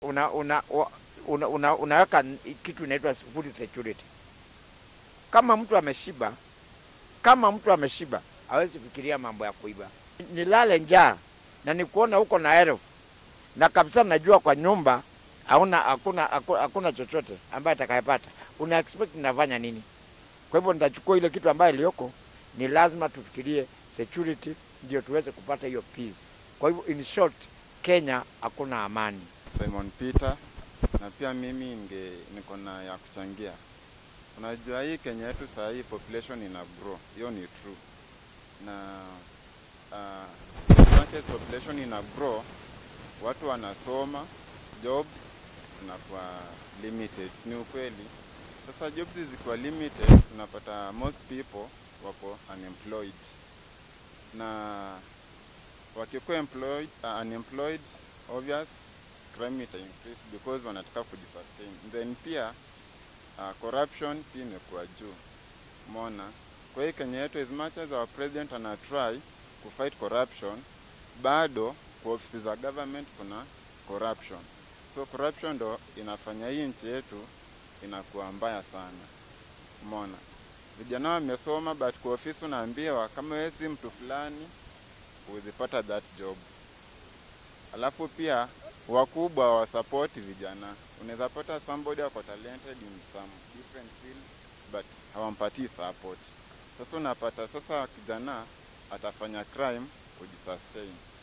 una, una, wa- una, una, unaweka n- kitu inaitwa food security. Kama mtu ameshiba, kama mtu ameshiba hawezi fikiria mambo ya kuiba. Nilale njaa na nikuona huko na elfu na kabisa najua kwa nyumba hauna hakuna haku- hakuna chochote ambaye atakayepata, una expect nafanya nini? Kwa hivyo nitachukua ile kitu ambayo iliyoko, ni lazima tufikirie security ndio tuweze kupata hiyo peace. Kwa hivyo in short, Kenya hakuna amani. Simon Peter, na pia mimi nge niko na ya kuchangia. Unajua hii Kenya yetu saa hii population ina grow, hiyo ni true, na uh, as much as population ina grow, watu wanasoma, jobs zinakuwa limited, ni ukweli. Sasa jobs zikiwa limited, unapata most people wako unemployed na wakikuwa employed, uh, unemployed obvious crime ita increase because wanataka kujisustain. Then pia uh, corruption pia imekuwa juu, umeona. Kwa hiyo Kenya yetu, as much as our president ana try ku fight corruption, bado kwa ofisi za government kuna corruption. So corruption ndo inafanya hii nchi yetu inakuwa mbaya sana, umeona. Vijana wamesoma but kwa ofisi unaambiwa kama wewe si mtu fulani huwezipata that job. Alafu pia wakubwa wasapoti vijana. Unaweza pata somebody ako talented in some different field but hawampatii support. Sasa unapata sasa kijana atafanya crime kujisustain.